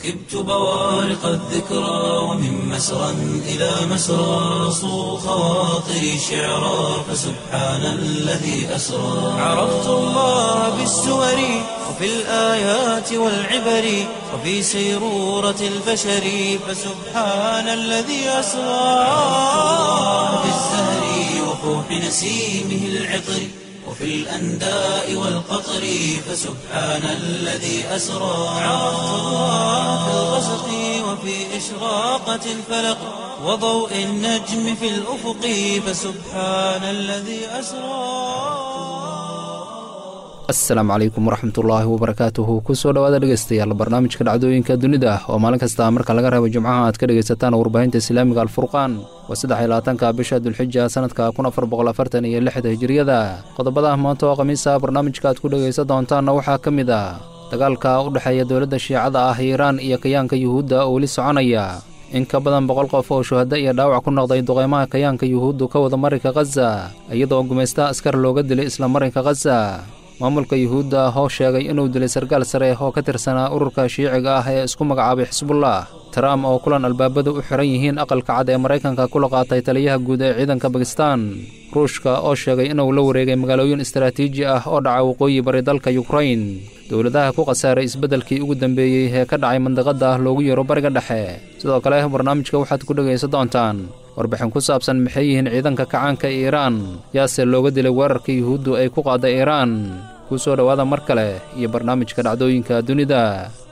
ركبت بوارق الذكرى ومن مسرى إلى مسرى صو خواطري شعرا فسبحان الذي أسرى عرفت الله بالسور وفي الآيات والعبر وفي سيرورة البشر فسبحان الذي أسرى في الزهر وفوح نسيمه العطر وفي الأنداء والقطر فسبحان الذي أسرى عرفت الله في الغسق وفي إشراقة الفلق وضوء النجم في الأفق فسبحان الذي أسرى asalaamu calaykum waraxmatullaahi wabarakaatuhu kusoo dhawaada dhegeystayaal barnaamijka dhacdooyinka dunida oo maalin kasta marka laga reebo jimcaha aad ka dhegaysataan warbaahinta islaamiga alfurqaan waa saddex iyo labaatanka bisha dulxija sanadka kun afar boqol afartan iyo lixda hijiriyada qodobada maanta oo khamiisa barnaamijka aad ku dhegaysan doontaanna waxaa ka mid ah dagaalka u dhexeeya dowladda shiicada ah iiraan iyo kayaanka yuhuudda oo weli soconaya in ka badan boqol qof oo shuhaddo iyo dhaawac ku noqday duqeymaha kayaanka yuhuuddu ka wada marinka khaza iyadoo gumaysta askar looga dilay isla marinka khaza maamulka yuhuudda oo sheegay inuu dilay sarkaal sare oo ka tirsanaa ururka shiiciga ah ee isku magacaabay xisbullah trump oo kulan albaabada u xiran yihiin aqalka cad ee maraykanka kula qaatay taliyaha guud ee ciidanka bakistan ruushka oo sheegay inuu la wareegay magaalooyin istaraatiiji ah oo dhaca waqooyi bari dalka yukrain dowladaha ku khasaaray isbeddelkii ugu dambeeyey ee ka dhacay mandaqadda loogu yeero bariga dhexe sidoo kale barnaamijka waxaad ku dhegaysan doontaan warbixin ku saabsan maxay yihiin ciidanka kacaanka ee iiraan yaase looga dilay weerarka yuhuuddu ay ku qaadday iiraan kuu soo dhowaada mar kale iyo barnaamijka dhacdooyinka dunida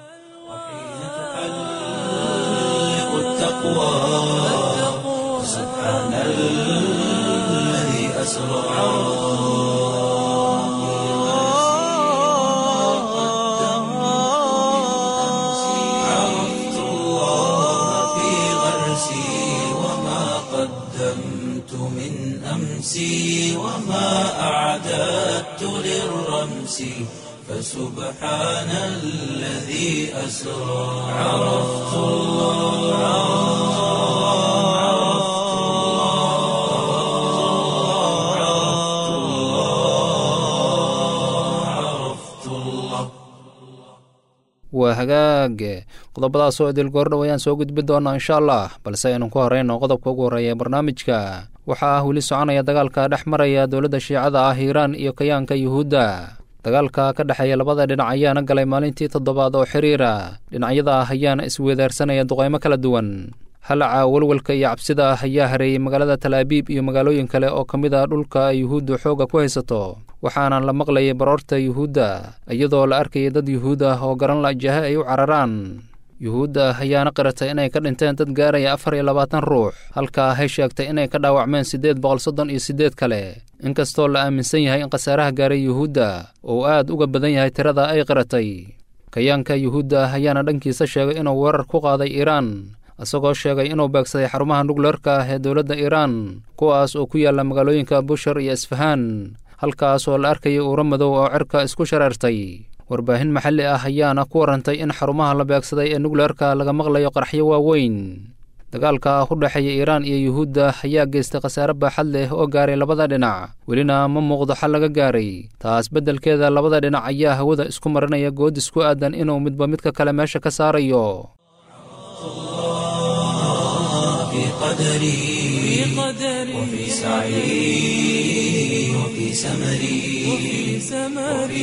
عرفت الله في غرسي وما قدمت من أمسي وما أعددت للرمس فسبحان الذي أسرى عرفت الله عرفت الله عرفت الله عرفت الله waa hagaag qodobadaasoo idil goordhow ayaan soo gudbi doonaa insha allah balse aynu ku horeyno qodobka ugu horreeya barnaamijka waxaa ah weli soconaya dagaalka dhex maraya dowladda shiicada ah iiraan iyo kayaanka yuhuudda dagaalka ka dhexeeya labada dhinac ayaana galay maalintii toddobaad oo xiriira dhinacyada ah ayaana isweedaarsanaya duqeymo kala duwan halaca walwalka iyo cabsida ah ayaa hareeyey magaalada talaabiib iyo magaalooyin kale oo ka mid ah dhulka ay yuhuuddu xoogga ku haysato waxaana la maqlayay baroorta yuhuudda iyadoo la arkayay dad yuhuud ah oo garan la jahe ay u cararaan yuhuudda ayaana qiratay inay ka dhinteen dad gaaraya afar iyo labaatan ruux halkaa hay sheegtay inay ka dhaawacmeen siddeed boqol soddon iyo siddeed kale inkastoo la aaminsan yahay in khasaaraha gaaray yuhuudda oo aad uga badan yahay tirada ay qiratay kayaanka yuhuudda ayaana dhankiisa sheegay inuu weerar ku qaaday iiraan isagoo sheegay inuu beegsaday xarumaha nukleerka ah ee dowladda iiraan kuwaas oo ku yaalla magaalooyinka bushar iyo isfahaan halkaas oo la arkayay uuro madow oo cirka isku shareertay warbaahin maxalli ah ayaana ku warrantay in xarumaha la beegsaday ee nukleerka laga maqlayo qaraxyo waaweyn dagaalka u dhexeeya iiraan iyo yuhuudda ayaa geystay khasaare baaxad leh oo gaaray labada dhinac welina ma muuqdo xal laga gaaray taas beddelkeeda labada dhinac ayaa hawada isku marinaya goodis ku aadan inuu midba midka kale meesha ka saarayo في قدري وفي سعي وفي سمري وفي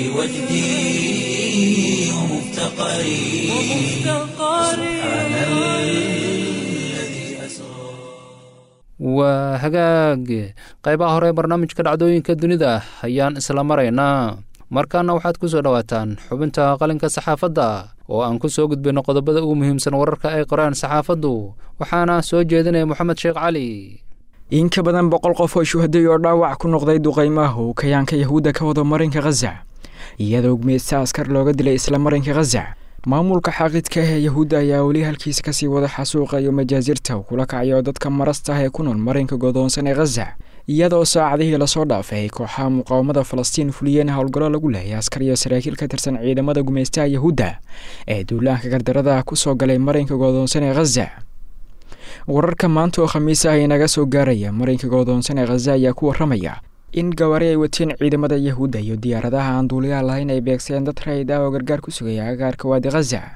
وجدي ومفتقري سبحان الذي أسرى waa hagaag qaybaha hore ee barnaamijka dhacdooyinka dunida ayaan isla maraynaa markaana waxaad ku soo dhowaataan xubinta qalinka saxaafadda oo aan ku soo gudbayno qodobada ugu muhiimsan wararka ay qoraan saxaafaddu waxaana soo jeedinaya moxamed sheekh cali in ka badan boqol qof oo shuhaday oo dhaawac ku noqday duqaymaha uu kayaanka yahuudda ka wado marinka khaza iyadoo gumeysta askar looga dilay isla marinka khaza maamulka xaaqidka ah ee yahuudda ayaa weli halkiisa kasii wada xasuuqa iyo majaasirta kula kacayo dadka marasta ah ee ku nool marinka godoonsan ee khaza iyadoo saacadihii lasoo dhaafay ay kooxaha muqaawamada falastiin fuliyeen howlgallo lagu leeyay askar iyo saraakiil ka tirsan ciidamada gumeystaha yahuudda ee duulaanka gardarada ku soo galay marinka godoonsan ee khaza wararka maanta oo khamiis ah inaga soo gaaraya marinka godoonsan ee khaza ayaa ku waramaya in gawaari ay wateen ciidamada yahuudda iyo diyaaradaha aan duuliyaha lahayn ay beegseen dad rayid ah oo gargaar ku sugaya agaarka waadi khaza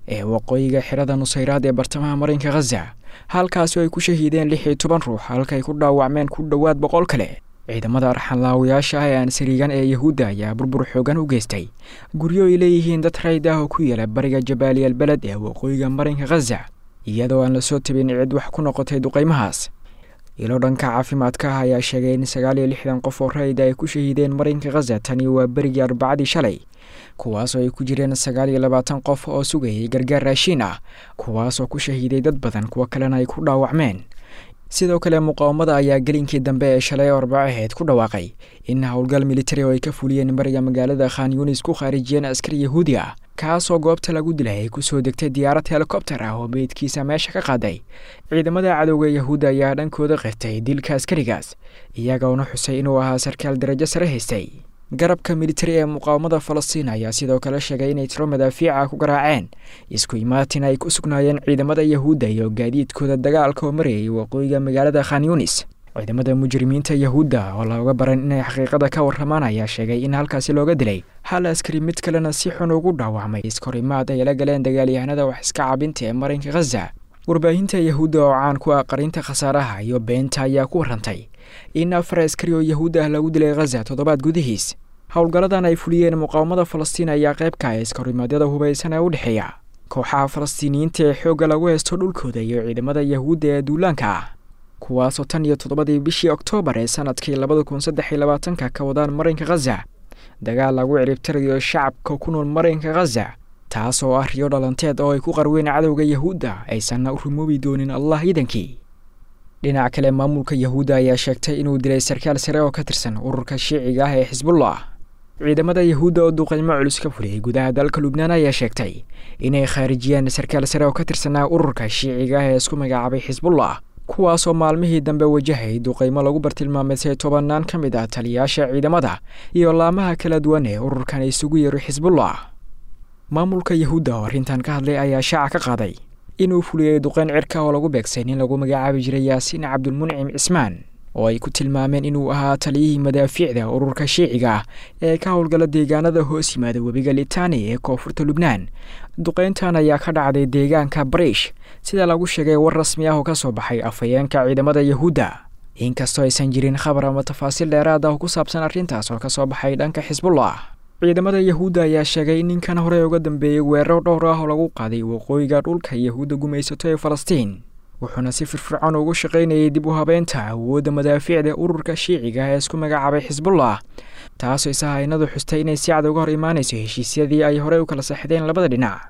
ee waqooyiga xirada nusayraad ee bartamaha marinka khaza halkaasoo ay ku shahiideen lix iyo toban ruux halkaay ku dhaawacmeen ku dhowaad boqol kale ciidamada arxanlaawayaasha ah ee aan sariigan ee yahuudda ayaa burbur xoogan u geystay guryo ay leeyihiin dad rayd ah oo ku yaala bariga jabaaliyal beled ee waqooyiga marinka khaza iyadoo aan lasoo tabin cid wax ku noqotay duqaymahaas ilo dhanka caafimaadka ah ayaa sheegay in sagaal iyo lixdan qof oo rayda ay ku shahiideen marinka khaza tani waa berigii arbacadii shalay kuwaasoo ay ku jireen sagaal iyo labaatan qof oo sugayay gargaar raashiin ah kuwaasoo ku shahiiday dad badan kuwo kalena ay ku dhaawacmeen sidoo kale muqaawamada ayaa gelinkii dambe ee shalay oo arbacaheed ku dhawaaqay in howlgal militari oo ay ka fuliyeen bariga magaalada khan yunis ku khaarijiyeen askari yahuudi ah kaasoo goobta lagu dilay ay kusoo degtay diyaarad helikobter ah oo meydkiisa meesha ka qaaday ciidamada cadowga yahuudda ayaa dhankooda qirtay dilka askarigaas iyagoona xusay inuu ahaa sarkaal darajo sare haystay garabka militari ee muqaawamada falastiin ayaa sidoo kale sheegay inay tiro madaafiica ku garaaceen isku imaatin ay ku sugnaayeen ciidamada yahuudda iyo gaadiidkooda dagaalka oo marayay waqooyiga magaalada khan yunis ciidamada mujrimiinta yahuudda oo looga baran inay xaqiiqada ka warramaan ayaa sheegay in halkaasi looga dilay hal askari mid kalena si xun ugu dhaawacmay iskorimaad ay la galeen dagaalyahanada wax iska cabinta ee marinka khaza warbaahinta yahuudda oo caan ku ah qarinta khasaaraha iyo beenta ayaa ku warrantay in afar askari oo yahuud ah lagu dilay khaza toddobaad gudihiis howlgalladan ay fuliyeen muqaawamada falastiin ayaa qayb ka ah iskarimaadyada hubaysan ee u dhexeeya kooxaha falastiiniyiinta ee xoogga lagu haysto dhulkooda iyo ciidamada yahuudda ee duulaanka ah kuwaasoo tan iyo toddobadii bishii oktoobar ee sanadkii labada kun saddex iyo labaatanka ka wadaan marinka khaza dagaal lagu ciribtirayo shacabka ku nool marinka khaza taas oo ah riyo dhalanteed oo ay ku qarween cadowga yahuudda aysanna u rumoobi doonin allah iidankii dhinac kale maamulka yahuudda ayaa sheegtay inuu dilay sarkaal sare oo ka tirsan ururka shiiciga ah ee xisbullah ciidamada yahuudda oo duqaymo culus ka fuliyey gudaha dalka lubnaan ayaa sheegtay inay khaarijiyeen sarkaal sare oo ka tirsanaa ururka shiiciga ah ee isku magacaabay xisbullah kuwaasoo maalmihii dambe wajahay duqaymo lagu bartilmaameysay tobannaan ka mid ah taliyayaasha ciidamada iyo laamaha kala duwan ee ururkan isugu yeero xisbullah maamulka yahuudda oo arrintan ka hadlay ayaa shaaca ka qaaday inuu fuliyey duqayn cirka oo lagu beegsay nin lagu magacaabi jiray yaasiin cabdulmuncim cismaan oo ay ku tilmaameen inuu ahaa taliyihii madaafiicda ururka shiiciga ah ee ka howlgala deegaanada hoos yimaada webiga litani ee koonfurta lubnaan duqayntan ayaa ka dhacday deegaanka bariish sida lagu sheegay war rasmi ah oo ka soo baxay afhayeenka ciidamada yahuudda inkastoo aysan jirin khabar ama tafaasiil dheeraad ah oo ku saabsan arrintaas oo ka soo baxay dhanka xisbullah ciidamada yahuudda ayaa sheegay in ninkan horey uga dambeeyey weeraro dhowr ah oo lagu qaaday waqooyiga dhulka yahuudda gumaysato ee falastiin wuxuuna si firfircoon ugu shaqaynayay dib u habeynta awoodda madaafiicda ururka shiiciga ee isku magacaabay xisbullah taasoo isahaynadu xustay inay si cad uga hor imaanayso heshiisyadii ay horey u kala saxdeen labada dhinac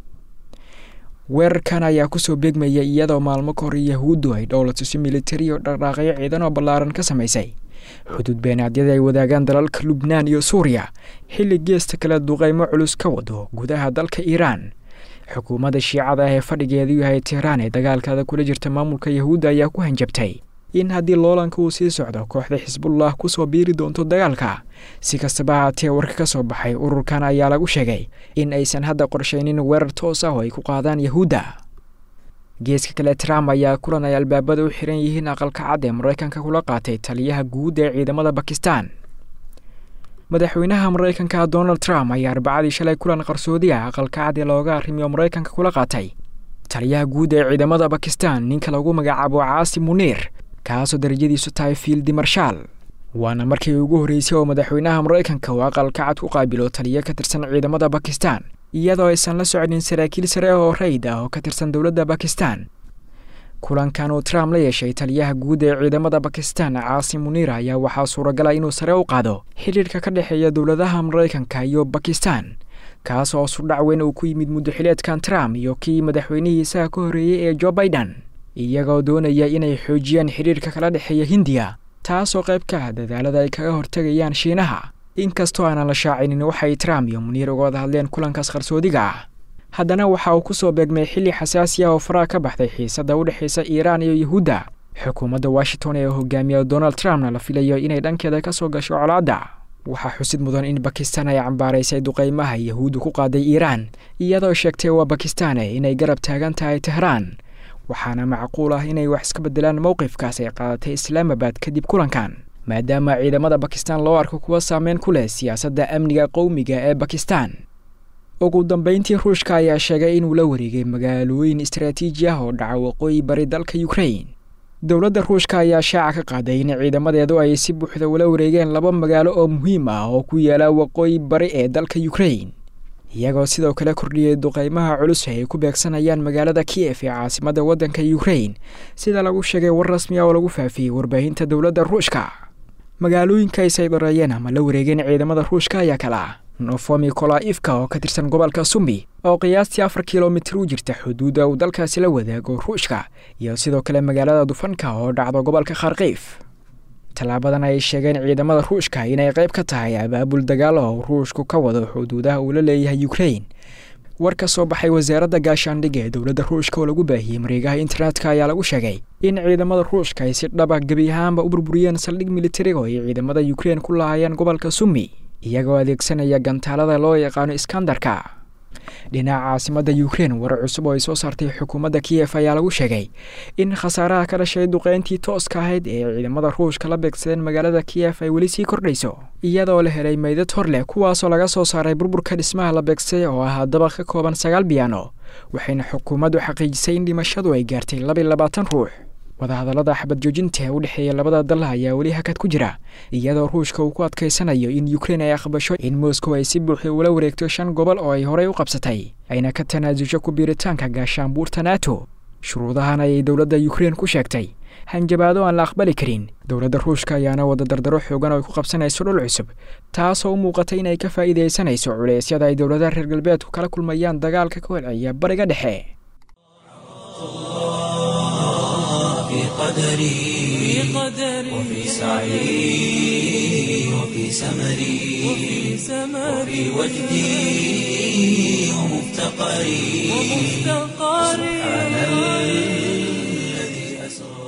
weerarkan ayaa kusoo beegmaya iyadoo maalmo ka hor yahuuddu ay dhowlatusi militari oo dhaqdhaaqyo ciidan oo ballaaran ka samaysay xuduud beenaadyada ay wadaagaan dalalka lubnaan iyo suuriya xilli geesta kale duqaymo culus ka wado gudaha dalka iiraan xukuumadda shiicada ah ee fadhigeedu yahay tehraan ee dagaalkaada kula jirta maamulka yahuudda ayaa ku hanjabtay in haddii loolanka uu sii socdo kooxda xisbullah kusoo biiri doonto dagaalka si kastaba haatee warka ka soo baxay ururkan ayaa lagu sheegay in aysan hadda qorshaynin weerar toos ah oo ay ku qaadaan yahuudda geeska kale trump ayaa kulan ay albaabada u xiran yihiin aqalka cad ee maraykanka kula qaatay taliyaha guud ee ciidamada bakistan madaxweynaha maraykanka donald trump ayaa arbacadii shalay kulan qarsoodi ah aqalka cad ee looga arrimiyo maraykanka kula qaatay taliyaha guud ee ciidamada bakistan ninka lagu magacaabo caasi muniir kaasoo darajadiisu tahay fiildi marshaal waana markii ugu horreysay oo madaxweynaha maraykanka uu aqalka cad ku qaabilo taliyo ka tirsan ciidamada bakistan iyadoo aysan la socnin saraakiil sare oo rayd ah oo ka tirsan dowladda bakistan kulankan uu trump la yeeshay taliyaha guud ee ciidamada bakistan caasi muniir ayaa waxaa suuragala inuu sare u qaado xidhiirka ka dhexeeya dowladaha maraykanka iyo bakistan kaas oo sudhac weyn uu ku yimid muddaxileedkan trump iyo kii madaxweynihiisaha ka horreeyey ee jo baidan iyagoo doonaya inay xoojiyaan xidhiirka kala dhexeeya hindiya taasoo qayb ka ah dadaalada ay kaga hortegayaan shiinaha inkastoo aanan la shaacinin waxay trump iyo muniir uga wada hadleen kulankaas qarsoodiga ah haddana waxa uu ku soo beegmay xilli xasaasi ah oo faraha ka baxday xiisadda u dhexaysa iiraan iyo yahuudda xukuumadda washington ee hogaamiya donald trumpna la filayo inay dhankeeda ka soo gasho colaadda waxaa xusid mudan in bakistan ay cambaaraysay duqaymaha yahuuddu ku qaaday iiraan iyadoo sheegtay waa bakistane inay garab taagan tahay tehraan waxaana macquul ah inay wax iska beddelaan mowqifkaas ay qaadatay islaamabad kadib kulankan maadaama ciidamada bakistan loo arko kuwa saameyn ku leh siyaasadda amniga qowmiga ee bakistan ugu dambeyntii ruushka ayaa sheegay inuu la wareegay magaalooyin istaraatiiji ah oo dhaca waqooyi bari dalka ukrain dowladda ruushka ayaa shaaca ka qaaday in ciidamadeedu ay si buuxda ula wareegeen laba magaalo oo muhiim ah oo ku yaala waqooyi bari ee dalka ukrain iyagoo sidoo kale kordhiyey duqeymaha culus ay ku beegsanayaan magaalada kiyef ee caasimadda waddanka ukrain sida lagu sheegay war rasmi ah oo lagu faafiyey warbaahinta dowladda ruushka magaalooyinka ay saydareeyeen ama la wareegeen ciidamada ruushka ayaa kala ah nofomi kolaifka oo ka tirsan gobolka sumbi oo qiyaastii afar kilomitir u jirta xuduudda uu dalkaasi la wadaago ruushka iyo sidoo kale magaalada dufanka oo dhacdo gobolka kharkiif tallaabadan ay sheegeen ciidamada ruushka inay qayb ka tahay abaabul dagaal oo ruushku ka wado xuduudaha uu la leeyahay ukrain war ka soo baxay wasaaradda gaashaandhigga ee dowladda ruushka oo lagu baahiyey mareegaha internetka ayaa lagu sheegay in ciidamada ruushka ay si dhaba gebi ahaanba u burburiyeen saldhig militariga oo ay ciidamada ukrain ku lahaayeen gobolka sumi iyagoo adeegsanaya gantaalada loo yaqaano iskandarka dhinaca caasimadda ukrain warar cusub oo ay soo saartay xukuumadda kiyef ayaa lagu sheegay in khasaaraha ka dhashay duqeyntii tooska ahayd ee ciidamada ruushka la beegsadeen magaalada kiyef ay weli sii kordhayso iyadoo la helay meydad hor leh kuwaasoo laga soo saaray burburka dhismaha la beegsaday oo ahaa dabaq ka kooban sagaal biyaano waxayna xukuumaddu xaqiijisay in dhimashadu ay gaartay labiy labaatan ruux wadahadallada xabad joojinta ee u dhexeeya labada dal ayaa weli hakad ku jira iyadoo ruushka uu ku adkaysanayo in ukrain ay aqbasho in moscow ay si buuxda ula wareegto shan gobol oo ay horey u qabsatay ayna ka tanaasusho ku biiritaanka gaashaanbuurta nato shuruudahan ayay dowladda ukrain ku sheegtay hanjabaado aan la aqbali karin dowladda ruushka ayaana wada dardaro xoogan oo ay ku qabsanayso dhul cusub taasoo u muuqatay inay ka faa'iidaysanayso culeysyada ay dowladaha reer galbeedku kala kulmayaan dagaalka ka holceeya bariga dhexe قدري وفي سعي وفي سمري وفي وجدي ومفتقري سبحان الذي أسرى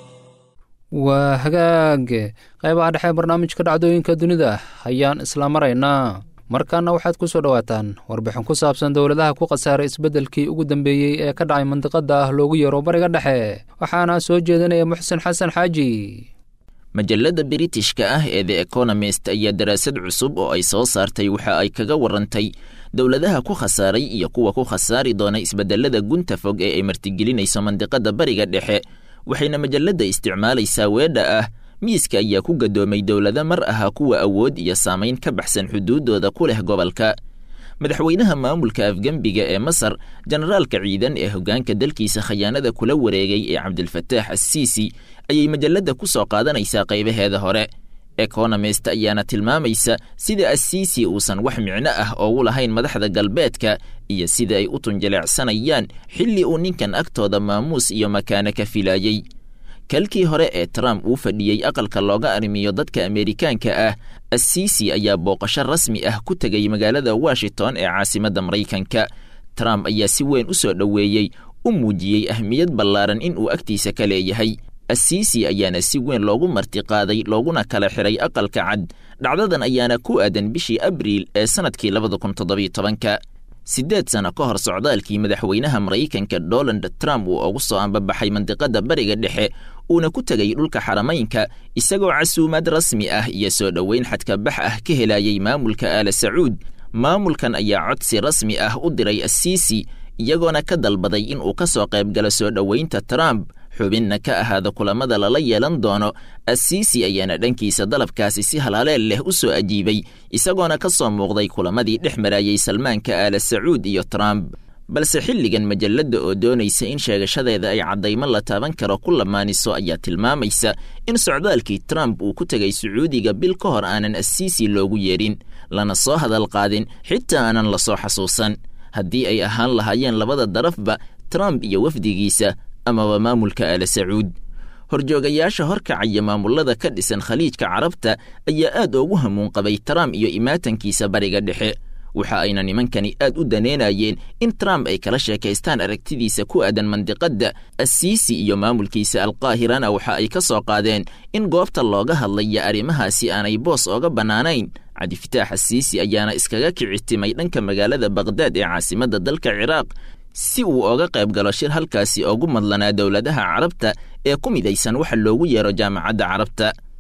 waa hagaag qaybaha dhexe barnaamijka dhacdooyinka dunida ayaan isla maraynaa markaana waxaad ku soo dhowaataan warbixin ku saabsan dowladaha ku khasaaray isbeddelkii ugu dambeeyey ee ka dhacay mandiqada ah loogu yeero bariga dhexe waxaana soo jeedinaya muxsen xasan xaaji majalladda biritishka ah ee the economist ayaa daraasad cusub oo ay soo saartay waxa ay kaga warantay dowladaha ku khasaaray iyo kuwa ku khasaari doona isbedelada gunta fog ee ay martigelinayso mandiqada bariga dhexe waxayna majalladda isticmaalaysaa weedha ah miiska ayaa ku gadoomay dowlado mar ahaa kuwa awood iyo saamayn ka baxsan xuduuddooda ku leh gobolka madaxweynaha maamulka afgembiga ee masar generaalka ciidan ee hoggaanka dalkiisa khayaanada kula wareegay ee cabdilfataax assiisi ayay majalladda ku soo qaadanaysaa qaybaheeda hore economist ayaana tilmaamaysa sida assiisi uusan wax micno ah oogu lahayn madaxda galbeedka iyo sida ay u tunjileecsanayaan xilli uu ninkan agtooda maamuus iyo makaano ka filaayey kalkii hore ee trump uu fadhiyey aqalka looga arrimiyo dadka ameerikaanka ah assiisi ayaa booqasho rasmi ah ku tegay magaalada washington ee caasimadda maraykanka trump ayaa si weyn u soo dhoweeyey u muujiyey ahmiyad ballaaran in uu agtiisa ka leeyahay assiisi ayaana si weyn loogu martiqaaday looguna kala xiray aqalka cad dhacdadan ayaana ku aadan bishii abriil ee sannadkii labada kun toddobiyo tobanka siddeed sano ka hor socdaalkii madaxweynaha maraykanka donald trump uu ugu soo ambabaxay mandiqada bariga dhexe uuna ku tegay dhulka xaramaynka isagoo casuumad rasmi ah iyo soo dhoweyn xadkabax ah ka helayay maamulka aala sacuud maamulkan ayaa codsi rasmi ah u diray assiisi iyagoona ka dalbaday in uu ka soo qaybgalo soo dhoweynta trump xubinna ka ahaada kulamada lala yeelan doono assiisi ayaana dhankiisa dalabkaasi si halaaleel leh u soo ajiibay isagoona ka soo muuqday kulamadii dhex marayey salmaanka aala sacuud iyo trump balse xilligan majalladda oo doonaysa in sheegashadeeda ay caddaymo la taaban karo ku lamaaniso ayaa tilmaamaysa in socdaalkii trump uu ku tegay sacuudiga bil ka hor aanan assiisi loogu yeedhin lana soo hadal qaadin xitaa aanan la soo xasuusan haddii ay ahaan lahaayeen labada darafba trump iyo wafdigiisa amaba maamulka aala sacuud horjoogayaasha horkacaya maamullada ka dhisan khaliijka carabta ayaa aad ugu hamuun qabay trump iyo imaatankiisa bariga dhexe waxa ayna nimankani aad u daneynayeen in trump ay kala sheekaystaan aragtidiisa ku aadan mandiqadda assiisi iyo maamulkiisa alqaahirana waxa ay ka soo qaadeen in goobta looga hadlaya arrimahaasi aanay boos ooga bannaanayn cabdifitaax assiisi ayaana iskaga kicitimay dhanka magaalada bakhdad ee caasimadda dalka ciraaq si uu oga qayb galo shir halkaasi ugu madlanaa dowladaha carabta ee ku midaysan waxa loogu yeero jaamacadda carabta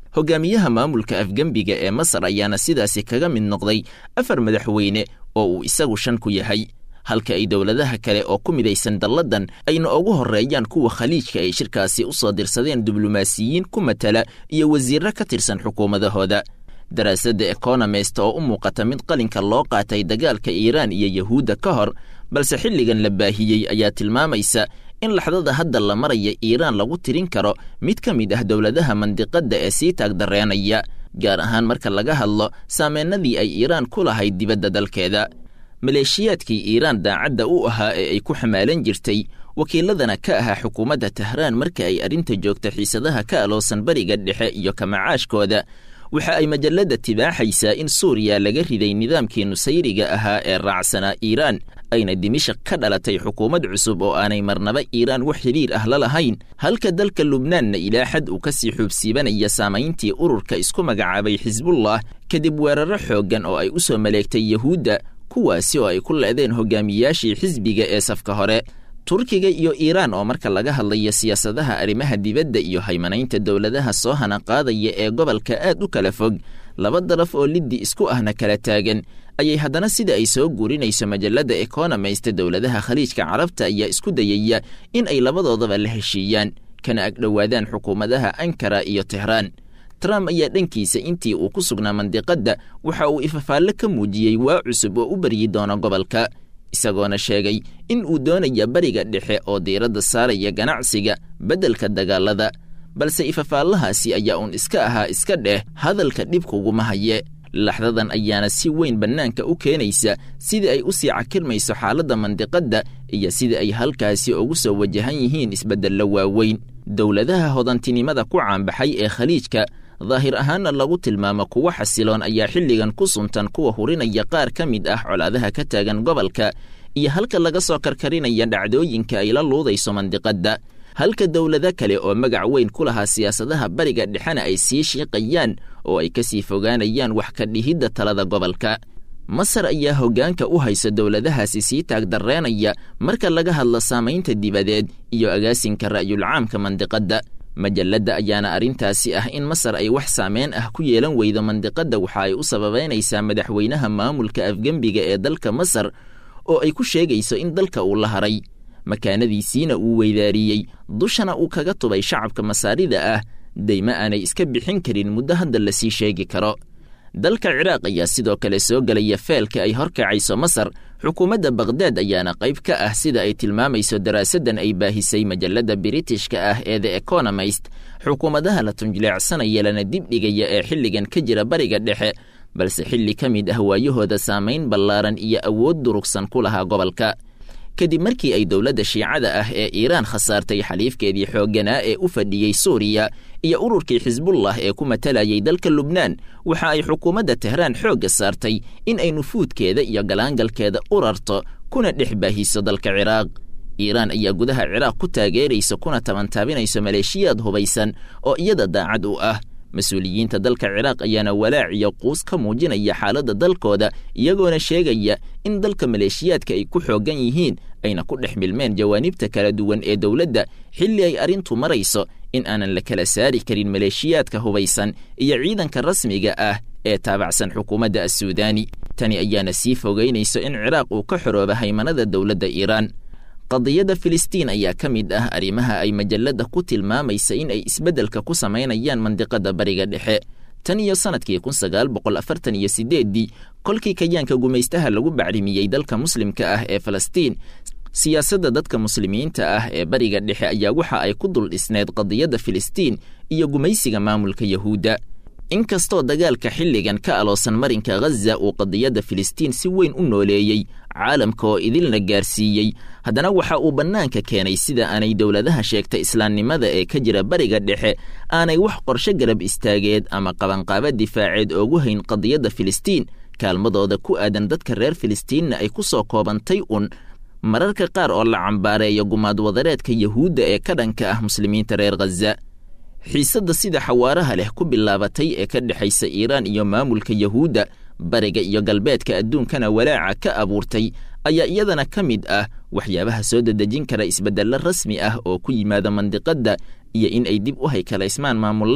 hogaamiyaha maamulka afgembiga ee masar ayaana sidaasi kaga mid noqday afar madaxweyne oo uu isagu shan ku yahay halka ay dowladaha kale oo ku midaysan dalladan ayna ugu horreeyaan kuwa khaliijka ay shirkaasi u soo dirsadeen diblomaasiyiin ku matala iyo wasiirro ka tirsan xukuumadahooda daraasadda economist oo u muuqata mid qalinka loo qaatay dagaalka iiraan iyo yahuudda ka hor balse xilligan la baahiyey ayaa tilmaamaysa in laxdada hadda la maraya iiraan lagu tirin karo mid ka mid ah dowladaha mandiqadda ee sii taagdarreenaya gaar ahaan marka laga hadlo saameennadii ay iiraan ku lahayd dibadda dalkeeda maleeshiyaadkii iiraan daacadda u ahaa ee ay ku xamaalan jirtay wakiiladana ka ahaa xukuumadda tahraan marka ay arrinta joogta xiisadaha ka aloosan bariga dhexe iyo kamacaashkooda waxa ay majalladda tibaaxaysaa in suuriya laga riday nidaamkii nusayriga ahaa ee raacsanaa iiraan ayna dimashik ka dhalatay xukuumad cusub oo aanay marnaba iiraan wax xidhiir ah la lahayn halka dalka lubnaanna ilaa xad uu ka sii xuubsiibanaya saamayntii ururka isku magacaabay xisbullah kadib weerarro xooggan oo ay u soo maleegtay yahuudda kuwaasi oo ay ku leedeen hogaamiyaashii xisbiga ee safka hore turkiga iyo iiraan oo marka laga hadlayo siyaasadaha arrimaha dibadda iyo haymanaynta dowladaha soo hana qaadaya ee gobolka aad u kala fog laba daraf oo liddi isku ahna kala taagan ayay haddana sida ay soo guurinayso majalladda economist dowladaha khaliijka carabta ayaa isku dayaya in ay labadoodaba la heshiiyaan kana agdhowaadaan xukuumadaha ankara iyo tehraan trump ayaa dhankiisa intii uu ku sugnaa mandiqadda waxa uu ifafaallo ka muujiyey waa cusub oo u baryi doono gobolka isagoona sheegay in uu doonaya bariga dhexe oo diiradda saaraya ganacsiga beddelka dagaalada balse ifafaallahaasi ayaa uun iska ahaa iska dheh hadalka dhibkuguma haye laxdadan ayaana si weyn bannaanka u keenaysa sida ay u sii cakirmayso xaaladda mandiqadda iyo sida ay halkaasi ugu soo wajahan yihiin isbeddello waaweyn dowladaha hodantinimada ku caanbaxay ee khaliijka daahir ahaanna lagu tilmaamo kuwo xasiloon ayaa xilligan ku suntan kuwa hurinaya qaar ka mid ah colaadaha ka taagan gobolka iyo halka laga soo karkarinaya dhacdooyinka ay la luudayso mandiqadda halka dowlado kale oo magac weyn ku lahaa siyaasadaha bariga dhexena ay sii shiiqayaan oo ay ka sii fogaanayaan wax ka dhihidda talada gobolka masar ayaa hoggaanka u haysa dowladahaasi sii taagdarreenaya marka laga hadlo saamaynta dibadeed iyo agaasinka ra'yulcaamka mandiqadda majalladda ayaana arrintaasi ah in masar ay wax saameyn ah ku yeelan weydo mandiqadda waxa ay u sababaynaysaa madaxweynaha maamulka afgembiga ee dalka masar oo ay ku sheegayso in dalka uu la haray makaanadiisiina uu weydaariyey dushana uu kaga tubay shacabka masaarida ah dayma aanay iska bixin karin muddo hadda lasii sheegi karo dalka ciraaq ayaa sidoo kale soo gelaya feelka ay horkacayso masar xukuumadda bakhdad ayaana qayb ka ah sida ay tilmaamayso daraasaddan ay baahisay majalladda biritishka ah ee the economist xukuumadaha la tunjileecsanaya lana dibdhigaya ee xilligan ka jira bariga dhexe balse xilli ka mid ah waayahooda saamayn ballaaran iyo awood durugsan ku lahaa gobolka kadib markii ay dowladda shiicada ah ee iiraan khasaartay xaliifkeedii xoogganaa ee u fadhiyey suuriya iyo ururkii xisbullah ee ku matalayay dalka lubnaan waxa ay xukuumadda tehraan xoogga saartay in ay nufuudkeeda iyo galaangalkeeda u rarto kuna dhex baahiso dalka ciraaq iiraan ayaa gudaha ciraaq ku taageeraysa kuna tabantaabinayso maleeshiyaad hubaysan oo iyada daacad u ah mas-uuliyiinta dalka ciraaq ayaana walaac iyo quus ka muujinaya xaaladda dalkooda iyagoona sheegaya in dalka maleeshiyaadka ay ku xooggan yihiin ayna ku dhex milmeen jawaanibta kala duwan ee dowladda xilli ay arrintu marayso in aanan la kala saari karin maleeshiyaadka hubaysan iyo ciidanka rasmiga ah ee taabacsan xukuumadda assuudaani tani ayaana sii fogaynayso in ciraaq uu ka xorooba haymanada dowladda iiraan qadiyadda filistiin ayaa ka mid ah arrimaha ay majalladda ku tilmaamaysa in ay isbeddelka ku samaynayaan mandiqadda bariga dhexe tan iyo sannadkii kun sagaal boqol afartan iyo siddeeddii kolkii kayaanka gumaystaha lagu bacrimiyey dalka muslimka ah ee falastiin siyaasadda dadka muslimiinta ah ee bariga dhexe ayaa waxa ay ku dul dhisneed qadiyadda filistiin iyo gumaysiga maamulka yahuudda inkastoo dagaalka xilligan ka aloosan marinka ghaza uu qadiyadda filistiin si weyn u nooleeyey caalamka oo idilna gaarsiiyey haddana waxa uu bannaanka keenay sida aanay dowladaha sheegta islaamnimada ee ka jira bariga dhexe aanay wax qorshe garab istaageed ama qabanqaaba difaaceed oogu hayn qadiyadda filistiin kaalmadooda ku aadan dadka reer filistiinna ay ku soo koobantay un mararka qaar oo la cambaareeyo gumaad wadareedka yahuudda ee ka dhanka ah muslimiinta reer khaza xiisadda sida xawaaraha leh ku bilaabatay ee ka dhexaysa iiraan iyo maamulka yahuudda bariga iyo galbeedka adduunkana walaaca ka abuurtay ayaa iyadana ka mid ah waxyaabaha soo dedejin kara isbeddello rasmi ah oo ku yimaada mandiqadda iyo in ay dib u haykalaysmaan maamullada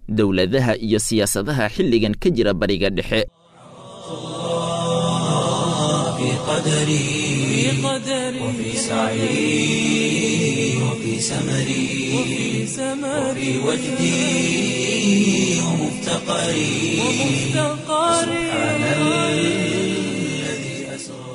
dowladaha iyo siyaasadaha xilligan ka jira bariga dhexe في قدري وفي سعي وفي سمري وفي وجدي ومفتقري سبحان الذي أسرى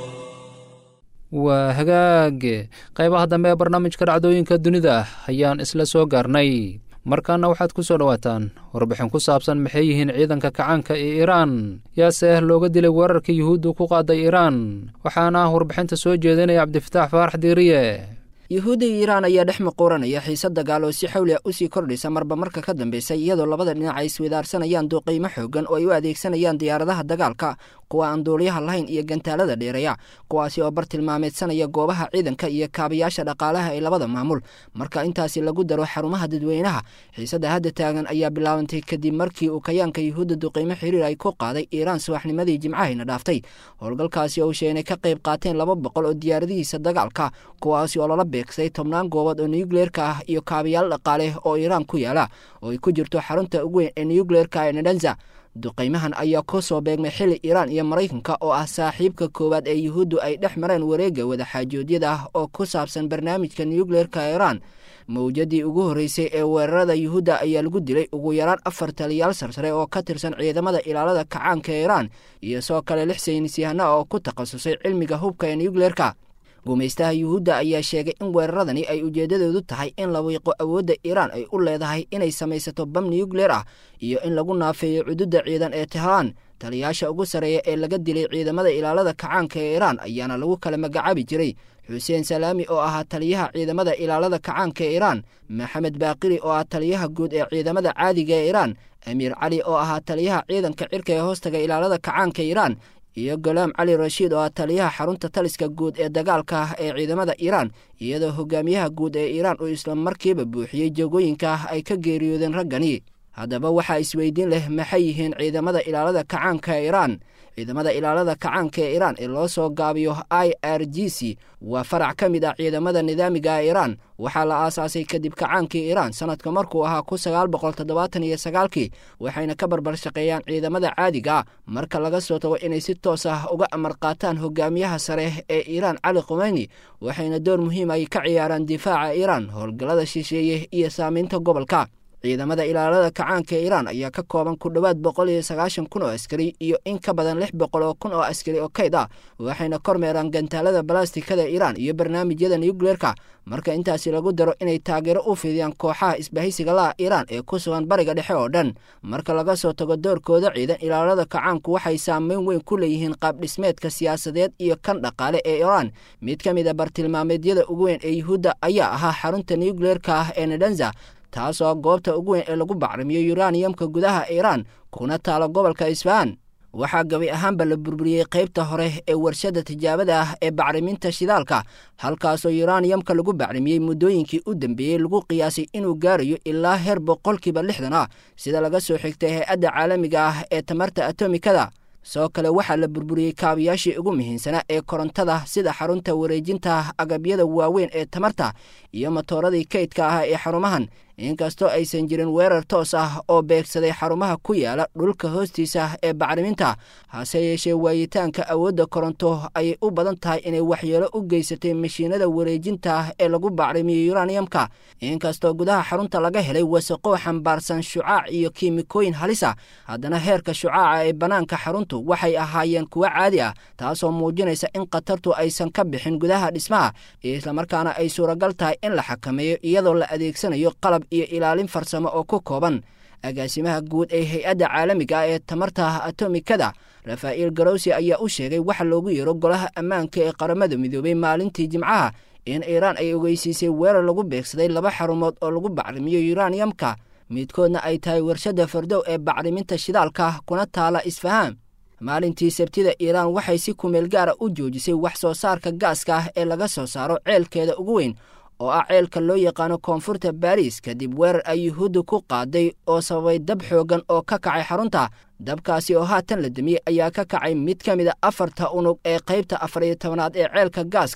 waa hagaag qaybaha dambe ee barnaamijka dhacdooyinka dunida ayaan isla soo gaarnay markaana waxaad ku soo dhowaataan warbixin ku saabsan maxay yihiin ciidanka kacaanka ee iiraan yaase looga dilay weerarka yuhuuddu ku qaaday iiraan waxaana warbixinta soo jeedinaya cabdifataax faarax diiriye yuhuudda iyo iiraan ayaa dhex muquuranaya xiise dagaal oo si xawli ah usii kordhaysa marba marka ka dambaysa iyadoo labada dhinac ay iswidaarsanayaan duuqiimo xoogan oo ay u adeegsanayaan diyaaradaha dagaalka kuwa aan duuliyaha lahayn iyo gantaalada dheereeya kuwaasi oo bartilmaameedsanaya goobaha ciidanka iyo kaabayaasha dhaqaalaha ee labada maamul marka intaasi lagu daro xarumaha dadweynaha xiisadda hadda taagan ayaa bilaabantay kadib markii uu kayaanka yuhuudda duqiimo xiriir ay ku qaaday iiraan subaxnimadii jimcahayna dhaaftay howlgalkaasi oo sheegnay ka qayb qaateen laba boqol oo diyaaradihiisa dagaalka kuwaasi oo lala beegsay tobnaan goobood oo nuyukleerka ah iyo kaabayaal dhaqaale oo iiraan ku yaala oo ay ku jirto xarunta ugu weyn ee nuyukleerka ee nedanza duqaymahan ayaa ku soo beegmay xili iiraan iyo maraykanka oo ah saaxiibka koowaad ee yuhuuddu ay dhex mareen wareegga wadaxaajoodyada ah oo ku saabsan barnaamijka nuyukleerka iiraan mawjadii ugu horreysay ee weerarada yuhuudda ayaa lagu dilay ugu yaraan afar taliyaal sarsare oo ka tirsan ciidamada ilaalada kacaanka iiraan iyo soo kale lix saynisyahana oo ku takhasusay cilmiga hubka ee nuyukleerka gumaystaha yuhuudda ayaa sheegay in weeraradani ay ujeeddadoodu tahay in la wiiqo awoodda iiraan ay u leedahay inay samaysato bam nuyukleer ah iyo in lagu naafeeyo cududda ciidan ee tehraan taliyaasha ugu sarreeya ee laga dilay ciidamada ilaalada kacaanka ee iiraan ayaana lagu kala magacaabi jiray xuseen salaami oo ahaa taliyaha ciidamada ilaalada kacaanka ee iiraan maxamed baaqiri oo ah taliyaha guud ee ciidamada caadiga ee iiraan amiir cali oo ahaa taliyaha ciidanka cirka ee hoostaga ilaalada kacaanka iiraan iyo golaam cali rashiid oo ah taliyaha xarunta taliska guud ee dagaalka ah ee ciidamada iiraan iyadoo hogaamiyaha guud ee iiraan uu isla markiiba buuxiyey joogooyinka ay ka geeriyoodeen raggani haddaba waxaa isweydiin leh maxay yihiin ciidamada ilaalada kacaanka ee iiraan ciidamada ilaalada kacaanka ee iiraan ee loo soo gaabiyo i r g c waa farac ka mid ah ciidamada nidaamiga ee iiraan waxaa la aasaasay kadib kacaankii iiraan sanadka markuu ahaa kun sagaal boqol toddobaatan iyo sagaalkii waxayna ka barbar shaqeeyaan ciidamada caadiga marka laga soo tago inay si toos ah uga amar qaataan hogaamiyaha sare ee iiraan cali khumeyni waxayna door muhiim ay ka ciyaaraan difaaca iiraan howlgallada shisheeye iyo saamaynta gobolka ciidamada ilaalada kacaanka ee iiraan ayaa ka kooban ku dhowaad boqol iyo sagaashan kun oo askari iyo in ka badan lix boqol oo kun oo askari oo kayd ah waxayna kormeeraan gantaalada balastikada iiraan iyo barnaamijyada nuyukleerka marka intaasi lagu daro inay taageero u fidiyaan kooxaha isbahaysiga laha iiraan ee ku sugan bariga dhexe oo dhan marka laga soo tago doorkooda ciidan ilaalada kacaanku waxay saameyn weyn ku leeyihiin qaabdhismeedka siyaasadeed iyo kan dhaqaale ee iiraan mid ka mid a bartilmaameedyada ugu weyn ee yuhuudda ayaa ahaa xarunta nuyukleerka ah ee nedanza taasoo goobta ugu weyn ee lagu bacrimiyo yuraniyamka gudaha iiraan kuna taalo gobolka isfahan waxaa gabi ahaanba la burburiyey qaybta hore ee warshadda tijaabada ah ee bacriminta shidaalka halkaasoo yuraniyamka lagu bacrimiyey muddooyinkii u dambeeyey lagu qiyaasay inuu gaarayo ilaa heer boqolkiiba lixdan ah sida laga soo xigtay hay-adda caalamiga ah ee tamarta atomikada sidoo kale waxaa la burburiyey kaabayaashii ugu muhiimsanaa ee korontada sida xarunta wareejinta agabyada waaweyn ee tamarta iyo matooradii kaydka ah ee xarumahan inkastoo aysan jirin weerar toos ah oo beegsaday xarumaha ku yaala dhulka hoostiisa ee bacriminta hase yeeshee waayitaanka awoodda koronto ayay u badan tahay inay waxyeelo u geysatay mashiinada wareejinta ee lagu bacrimiyo yuraniyamka inkastoo gudaha xarunta laga helay wasaqow xambaarsan shucaac iyo kiimikooyin halisa haddana heerka shucaaca ee bannaanka xaruntu waxay ahaayeen kuwo caadi ah taasoo muujinaysa in khatartu aysan ka bixin gudaha dhismaha islamarkaana ay suuragal tahay in la xakameeyo iyadoo la adeegsanayo qalab iyo ilaalin farsamo oo ku kooban agaasimaha guud ee hay-adda caalamiga ah ee tamarta atomikada rafaa'il garowsi ayaa u sheegay waxa loogu yeero golaha ammaanka ee qaramada midoobay maalintii jimcaha in iiraan ay ogeysiisay weerar lagu beegsaday laba xarumood oo lagu bacrimiyo yuraniyamka midkoodna ay tahay warshadda fardow ee bacriminta shidaalka kuna taala isfahaan maalintii sabtida iiraan waxay si kumeel gaara u joojisay wax soo saarka gaaska ah ee laga soo saaro ceelkeeda ugu weyn oo ah ceelka loo yaqaano koonfurta baariis kadib weerar ay yuhuudda ku qaaday oo sababay dab xoogan oo ka kacay xarunta dabkaasi oo haatan la damiyey ayaa ka kacay mid ka mid a afarta unug ee qaybta afar iyo tobanaad ee ceelka gaaska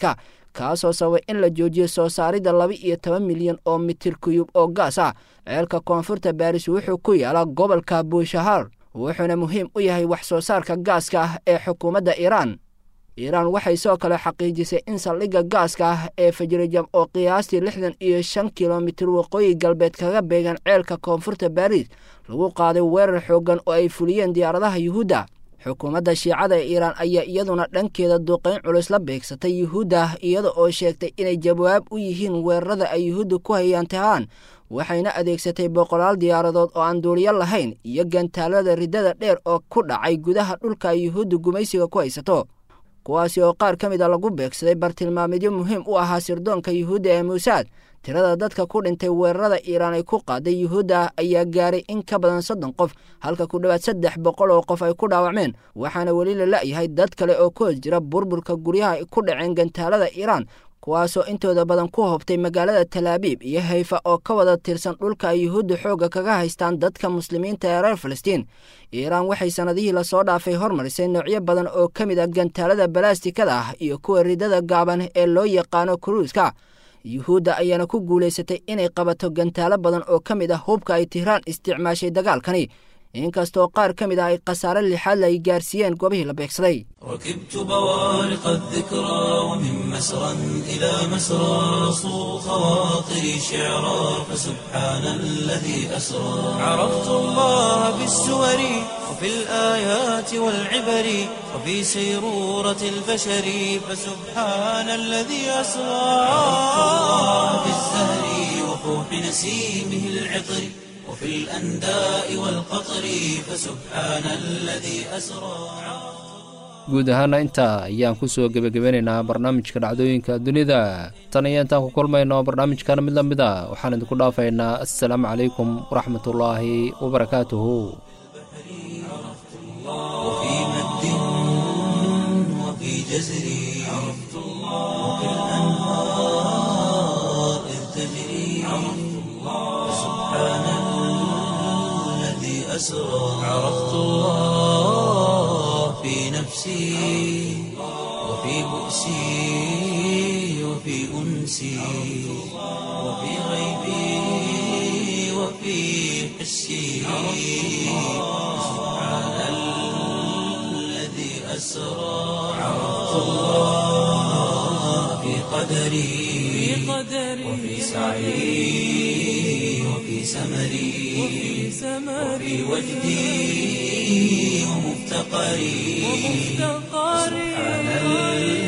kaasoo sababay in la joojiyo soo saaridda laba iyo toban milyan oo mitir kuyub oo gaas ah ceelka koonfurta baaris wuxuu ku yaalaa gobolka buushahar wuxuuna muhiim u yahay wax soo saarka gaaska ah ee xukuumadda iiraan iiraan waxay sidoo kale xaqiijisay in saldhigga gaaska ah ee fajrajam oo qiyaastii lixdan iyo shan kilomitir waqooyi galbeed kaga beegan ceelka koonfurta baariis lagu qaaday weerar xooggan oo ay fuliyeen diyaaradaha yuhuudda xukuumadda shiicada ee iiraan ayaa iyaduna dhankeeda duqayn culus la beegsatay yuhuudda iyada oo sheegtay inay jawaab u yihiin weerarada ay yuhuudda ku hayaan tehraan waxayna adeegsatay boqolaal diyaaradood oo aan duuliyo lahayn iyo gantaalada riddada dheer oo ku dhacay gudaha dhulka ay yuhuudda gumaysiga ku haysato kuwaasi oo qaar ka mid a lagu beegsaday bartilmaamidyo muhiim u ahaa sirdoonka yuhuudda ee muusaad tirada dadka ku dhintay weerarada iiraan ay ku qaaday yuhuudda ayaa gaaray in ka badan soddon qof halka ku dhowaad saddex boqol oo qof ay ku dhaawacmeen waxaana weli la la'yahay dad kale oo ku hos jira burburka guryaha ay ku dhaceen gantaalada iiraan kuwaasoo intooda badan ku hobtay magaalada talaabiib iyo hayfa oo ka wada tirsan dhulka ay yuhuudda xoogga kaga haystaan dadka muslimiinta ee reer falastiin iiraan waxay sannadihii lasoo dhaafay hormarisay noocyo badan oo ka mid ah gantaalada balaastikada ah iyo kuwa ridada gaaban ee loo yaqaano kuruuska yuhuudda ayaana ku guulaysatay inay qabato gantaalo badan oo ka mid ah hubka ay tihraan isticmaashay dagaalkani inkastoo qaar ka mid ah ay khasaare lixaadla ay gaarsiiyeen goobihii la beegsaday ركبت بوارق الذكرى ومن مسرى إلى مسرى صو خواطري شعرا فسبحان الذي أسرى عرفت الله بالسور وفي الآيات والعبر وفي سيرورة البشر فسبحان الذي أسرى عرفت الله بالزهر وفوح نسيمه العطر وفي الأنداء والقطر فسبحان الذي أسرى guud ahaana intaa ayaan ku soo gebagabeynaynaa barnaamijka dhacdooyinka dunida tan iyo intaan ku kulmayno barnaamijkana mid la mid a waxaan idinku dhaafaynaa assalaamu calaykum waraxmatullaahi wabarakaatuhu وفي مد وفي جزر عرفت الله وفي الأنهار إذ تجري عرفت الله سبحان الذي أسرى عرفت الله في نفسي وفي بؤسي وفي أنسي وفي غيبي وفي حسي سبحان الذي أسرى عرفت الله في قدري وفي سعي وفي سمري وفي وجدي ومفتقري سبحان الذي